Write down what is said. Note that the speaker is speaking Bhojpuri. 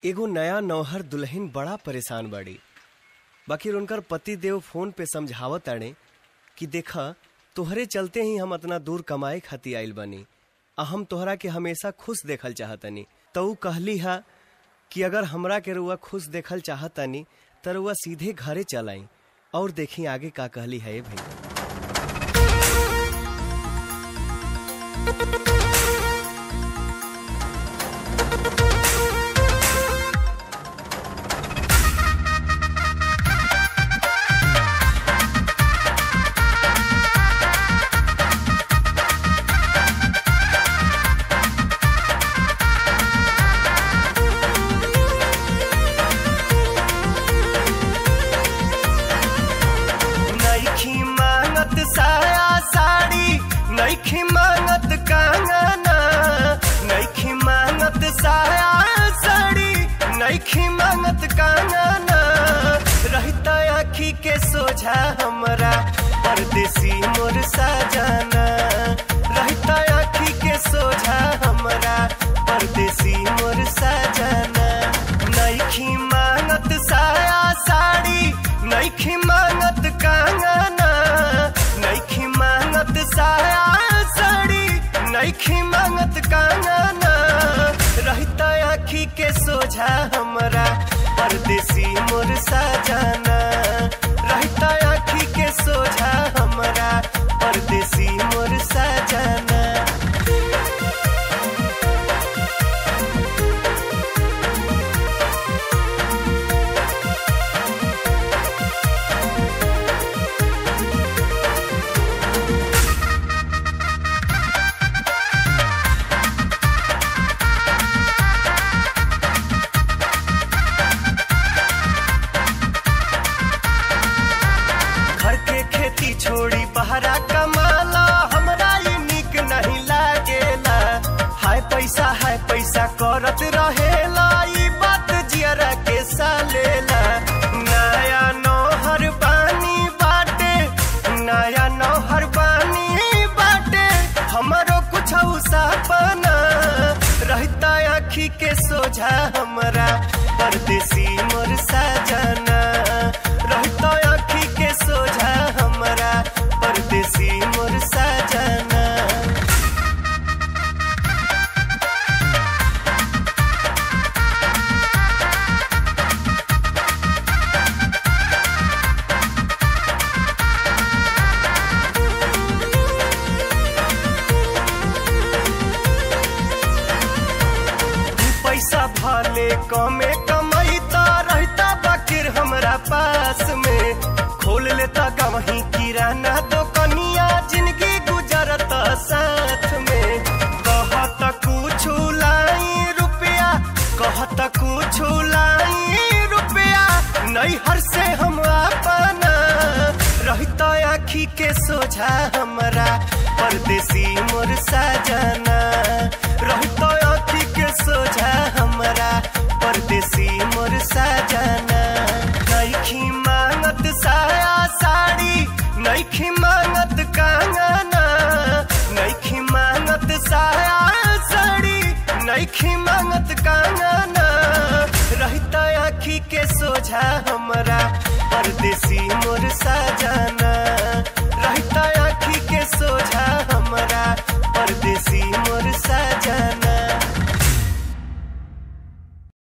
एगो नया नौहर दुल्हन बड़ा परेशान बाड़ी बाकी उनकर पति देव फोन पे समझावत ताड़े कि देखा तोहरे चलते ही हम इतना दूर कमाए खातिर आइल बनी आ हम तोहरा के हमेशा खुश देखल चाहतनी तो ऊ कहली हा कि अगर हमरा के रुआ खुश देखल चाहतनी त रुआ सीधे घरे चलाई और देखी आगे का कहली है ये भाई नईखी मांगत साया साड़ी नईखी मांगत कंगना नईखी मांगत साया साड़ी नईखी मांगत कंगना रहता आखी के सोझा हमरा परदेसी मोर साजना रहता आखी के सोझा हमरा परदेसी मोर साजना नईखी मांगत साया साड़ी नईखी मांगत कंगना नईखी मांगत साया साड़ी नईखी मांगत कंगना रहता आखी के सोझा हमरा परदेसी मोर साजना रहता आखी के सोझा हमरा परदेसी मोर साजना घर के खेती छोड़ी बहरा कमाला हमरा ये निक नहीं लागेला हाय पैसा हाय पैसा करत रहेला ई बात जियरा के सालेला नया नौहर बानी बाटे नया नौहर बानी बाटे हमरो कुछ सपना रहता आखी के सोझा हमरा परदेसी मोर साजना रहता आखी के सोझा हमरा परदेसी मोर साजना पैसा भले कमे कमैता रहता बाकिर हमरा पास में खोल लेता गवही किराना तो कनिया जिंदगी गुजरता साथ में कहत कुछ लाई रुपया कहत कुछ लाई रुपया नैहर से हम अपना रहता आखी के सोझा हमरा परदेसी मोर साजना